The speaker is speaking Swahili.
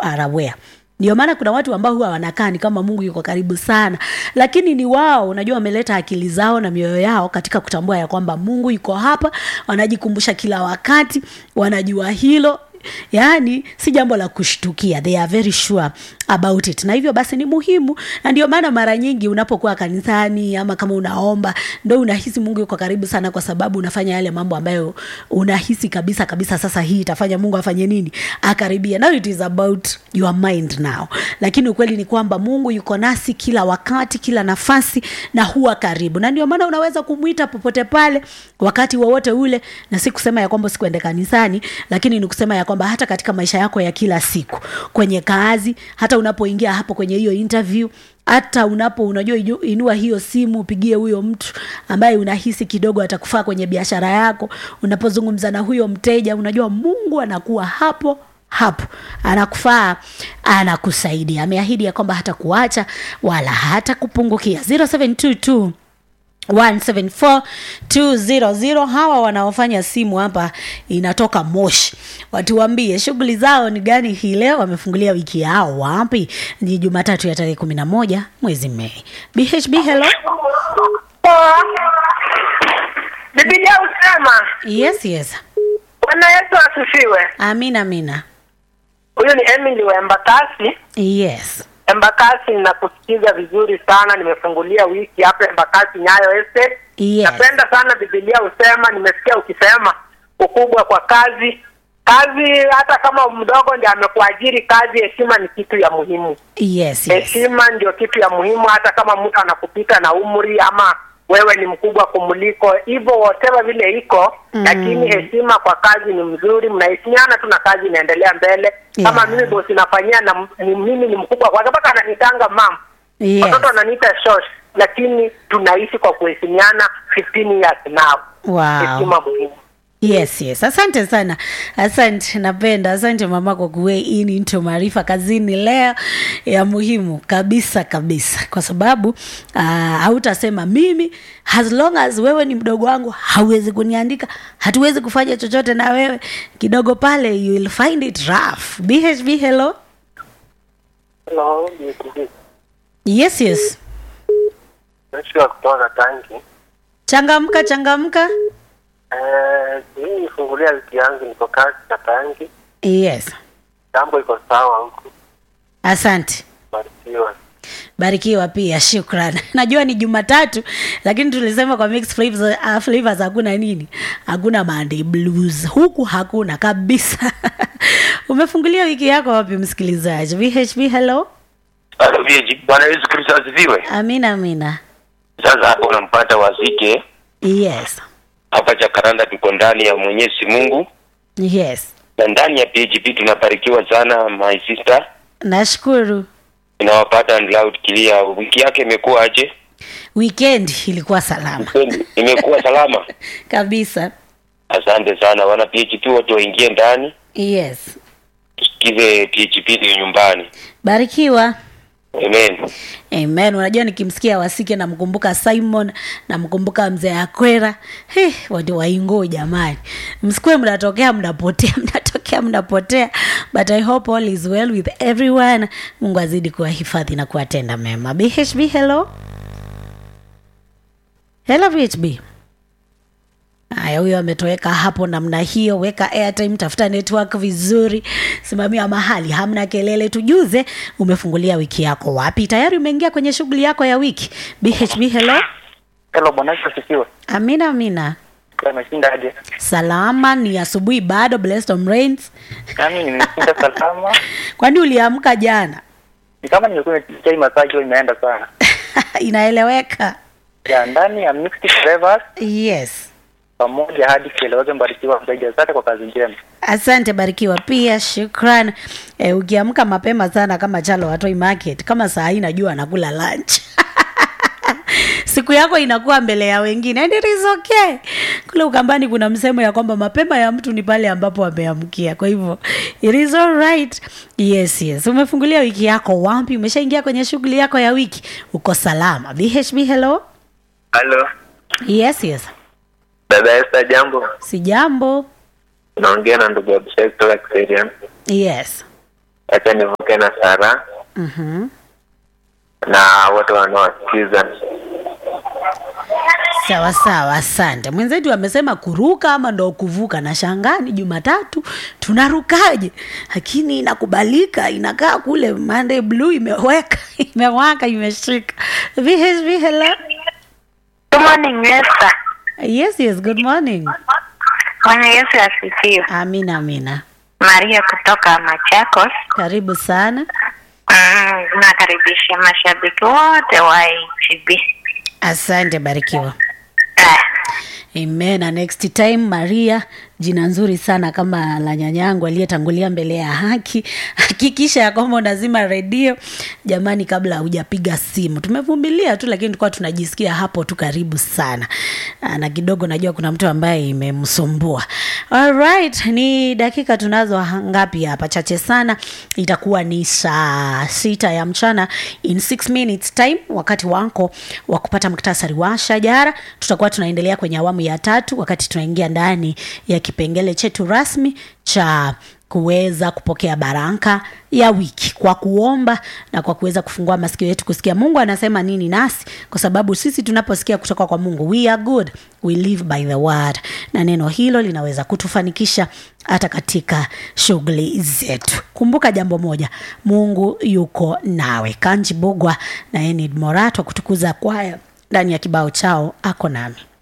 are aware ndio maana kuna watu ambao huwa wanakaa ni kama mungu yuko karibu sana lakini ni wao unajua wameleta akili zao na mioyo yao katika kutambua ya kwamba mungu yuko hapa wanajikumbusha kila wakati wanajua hilo yaani si jambo la kushtukia they are very sure about it na hivyo basi ni muhimu na ndio maana mara nyingi unapokuwa kanisani ama kama unaomba ndo unahisi mungu yuko karibu sana kwa sababu unafanya yale mambo ambayo unahisi kabisa kabisa sasa hii itafanya mungu afanye nini akaribia now it is about your mind now lakini ukweli ni kwamba mungu yuko nasi kila wakati kila nafasi na huwa karibu na ndio maana unaweza kumwita popote pale wakati wowote ule na si kusema ya kwamba sikuende kanisani lakini ni kusema ya kwamba hata katika maisha yako ya kila siku kwenye kazi hata unapoingia hapo kwenye hiyo interview hata unapo unajua inu- inua hiyo simu upigie huyo mtu ambaye unahisi kidogo atakufaa kwenye biashara yako unapozungumza na huyo mteja unajua mungu anakuwa hapo hapo anakufaa anakusaidia ameahidi ya kwamba hata kuacha wala hata kupungukia 0722 174200 hawa wanaofanya simu hapa inatoka moshi watuambie shughuli zao ni gani hii leo wamefungulia wiki yao wapi ni jumatatu ya tarehe kumi na moja mwezi mei bhb hello Biblia husema yes yes Bwana Yesu asifiwe. amina amina Huyu ni Emily wa Embakasi. yes Embakasi, ninakusikiza vizuri sana. Nimefungulia wiki hapa Embakasi Nyayo Estate. yes Napenda sana Biblia husema, nimesikia ukisema ukubwa kwa kazi. Kazi hata kama mdogo ndiye amekuajiri kazi, heshima ni kitu ya muhimu. yes yes Heshima ndio kitu ya muhimu, hata kama mtu anakupita na umri ama wewe ni mkubwa kumuliko, hivyo whatever vile iko Mm. lakini heshima kwa kazi ni mzuri, mnaheshimiana tu na kazi inaendelea mbele. Kama Yeah. mimi bosi nafanyia na m- ni mimi ni mkubwa kwake, mpaka ananitanga mam, yes watoto wananiita shosh, lakini tunaishi kwa kuheshimiana 15 years now. wow Heshima muhimu. yes yes asante sana asante napenda asante mama kwa kuwe in into maarifa kazini leo ya muhimu kabisa kabisa kwa sababu uh, hautasema mimi as long as wewe ni mdogo wangu hauwezi kuniandika hatuwezi kufanya chochote na wewe kidogo pale you will find it rough bhb hello Hello, yes yes Joshua kutoka Tanki. changamka changamka Eh, mimi nifungulia wiki yangu, niko kazi na Tanki. yes Jambo iko sawa huku, asante barikiwa. barikiwa pia shukran najua ni jumatatu lakini tulisema kwa mixed flavors, uh, flavors hakuna nini hakuna monday blues huku hakuna kabisa umefungulia wiki yako wapi msikilizaji vhb hello Halo VG, Bwana Yesu Kristo asifiwe. amina amina Sasa hapo unampata wazike yes hapa Jakaranda, tuko ndani ya Mwenyezi Mungu yes na ndani ya PHP tunabarikiwa sana. My sister nashukuru inawapata and loud clear. Wiki yake imekuwa aje? weekend ilikuwa salama Kweli, Imekuwa salama. kabisa Asante sana wana PHP wote waingie ndani yes tusikize PHP ndio nyumbani. barikiwa Amen. amen unajua nikimsikia wasike namkumbuka simon namkumbuka mzee akwera He, watu waingo jamani msikue mnatokea mnapotea mnatokea mnapotea but i hope all is well with everyone mungu azidi kuwahifadhi na kuwatenda mema bhb hello hello bhb haya huyo ametoweka hapo namna hiyo weka airtime tafuta network vizuri simamia mahali hamna kelele tujuze umefungulia wiki yako wapi tayari umeingia kwenye shughuli yako ya wiki bhb hello Hello, Bwana Yesu asifiwe. amina amina Ameshinda aje? salama ni asubuhi bado blessed on rains Nami nimeshinda salama. kwani uliamka jana Ni kama nimekunywa chai masaa hiyo imeenda sana. inaeleweka Ya ndani ya mixed flavors yes pamoja hadi kieleweke mbarikiwa zaidi. Asante kwa kazi njema. asante barikiwa pia shukran e, ukiamka mapema sana kama chalo watoi market kama saa hii najua anakula lunch siku yako inakuwa mbele ya wengine and it is okay kule ukambani kuna msemo ya kwamba mapema ya mtu ni pale ambapo ameamkia kwa hivyo it is all right yes yes umefungulia wiki yako wapi umeshaingia kwenye shughuli yako ya wiki uko salama bhb hello Halo, yes yes dada Esther, jambo. si jambo Naongea na ndugu Abishai kutoka Kiserian. yes acha nivuke na Sara Mhm. na wote wanaosikiza. sawa sawa asante mwenzetu amesema kuruka ama ndo kuvuka na shangani jumatatu tunarukaje lakini inakubalika inakaa kule Monday blue imeweka imewaka imeshika VHV hello Good morning, Esther. yes yes good morning Bwana Yesu asifiwe. amina amina Maria kutoka Machakos. karibu sana Mm, nakaribisha mashabiki wote wa HB. asante barikiwa Ah, Amen. Na next time Maria, jina nzuri sana kama la nyanyangu aliyetangulia mbele ya haki. Hakikisha ya kwamba unazima redio jamani, kabla hujapiga simu. Tumevumilia tu, lakini tulikuwa tunajisikia hapo tu karibu sana, Ah, na kidogo najua kuna mtu ambaye imemsumbua. Alright, ni dakika tunazo ha- ngapi hapa? Chache sana, itakuwa ni saa sita ya mchana in 6 minutes time, wakati wako wa kupata muktasari wa shajara. Tutakuwa tunaendelea kwenye awamu ya tatu, wakati tunaingia ndani ya kipengele chetu rasmi cha kuweza kupokea baraka ya wiki kwa kuomba na kwa kuweza kufungua masikio yetu kusikia mungu anasema nini nasi kwa sababu sisi tunaposikia kutoka kwa mungu we are good we live by the word na neno hilo linaweza kutufanikisha hata katika shughuli zetu kumbuka jambo moja mungu yuko nawe kanji bugwa na enid morato kutukuza kwaya ndani ya kibao chao ako nami